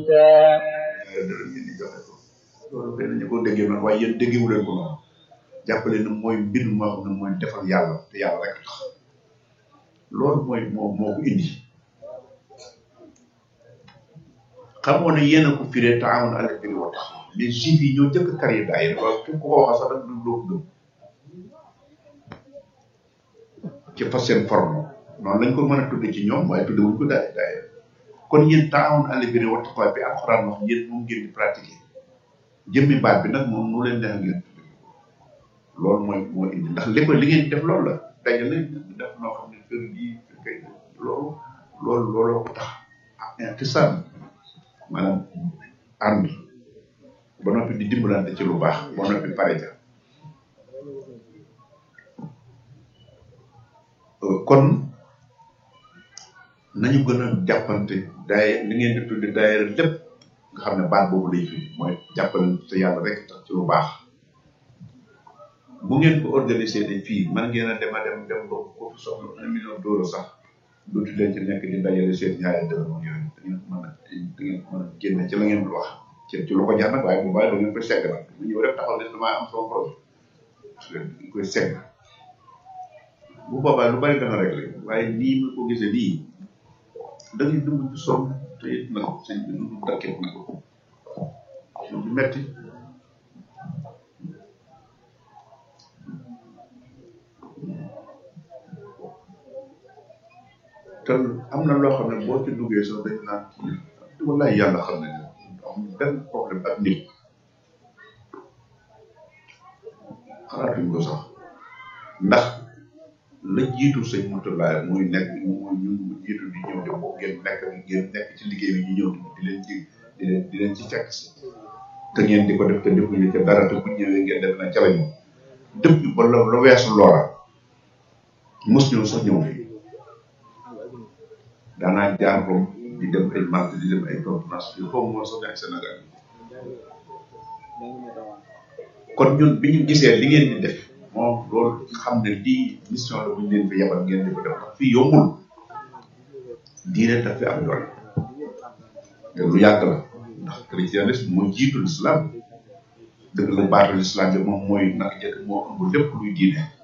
dërëm ngeen di joxe ko loolu benn ñu ko déggee noonu waaye yéen déggewu leen ko noonu jàppale na mooy mbir moo xam ne mooy defal yàlla te yàlla rek tax loolu mooy moo moo ko indi xamoo ne yéen a ko firee taawun alal birri wa taqwa mais juif yi ñoo jëkk créé daayira waaye ku ko wax sax rek du doo ko gëm ci fa seen forme noonu lañ ko mën a tudde ci ñoom waaye tudde wuñ ko daay daayira kon yéen taawun alal birri wa taqwa bi alxuraan wax yéen moom ngeen di pratiquer jëmmi baat bi nag moom nu leen neex ngeen tudde loolu mooy moo indi ndax li ko li ngeen def loolu la dajale def noo xam ne kër gi kay loolu loolu looloo ko tax intisaan maanaam ànd ba noppi di dimbalante ci lu baax ba noppi pare ja kon nañu gën a jàppante daay li ngeen di tudde daayira lépp nga xam ne baat boobu lay fi mooy jàppante yàlla rek tax ci lu baax bu ngeen ko organiser de fii man ngeen a dem a dem dem ba ko fi soxla un million d'euros sax dootu leen ci nekk di dajale seen ñaari dërëm yooyu da ngeen mën a da ngeen mën a génne ci la ngeen wax ci ci lu ko jar nag waaye bu baax da ngeen koy segg nag bu ñëw rek taxaw ne damaa am sama projet dañ koy segg bu boobaa lu bari dana réglé waaye nii ma ko gisee nii da ngay dugg ci sonn te it nag sëñ bi du dakket nag lu metti te am na loo xam ne boo ci duggee sax dañu naan kii wallaay yàlla xam ne ne am benn problème ak nit xalaatuñ ko sax ndax la jiitu sëñ Moutalla muy nekk muy ñun mu jiitu di ñëw de boo ngeen nekk ngeen nekk ci liggéey bi ñu ñëw di leen ci di leen di leen ci fekk si te ngeen di ko def te defuñu ca dara te bu ñëwee ngeen def na ca lañu depuis ba la la weesu loola mos ñëw sax ñëw fii daanaa jaar ko di dem ay marché di dem ay conférence bi xaw ma sax nekk Sénégal kon ñun bi ñu gisee li ngeen di def moom loolu xam ne lii mission la bu ñu leen fi yabal ngeen di ko def ndax fii yombul diine daf fi am doole te lu yàgg la ndax christianisme moo jiitu l'islam dëgg la baatu l'islam bi moom mooy naka jëkk moo ëmb lépp luy diine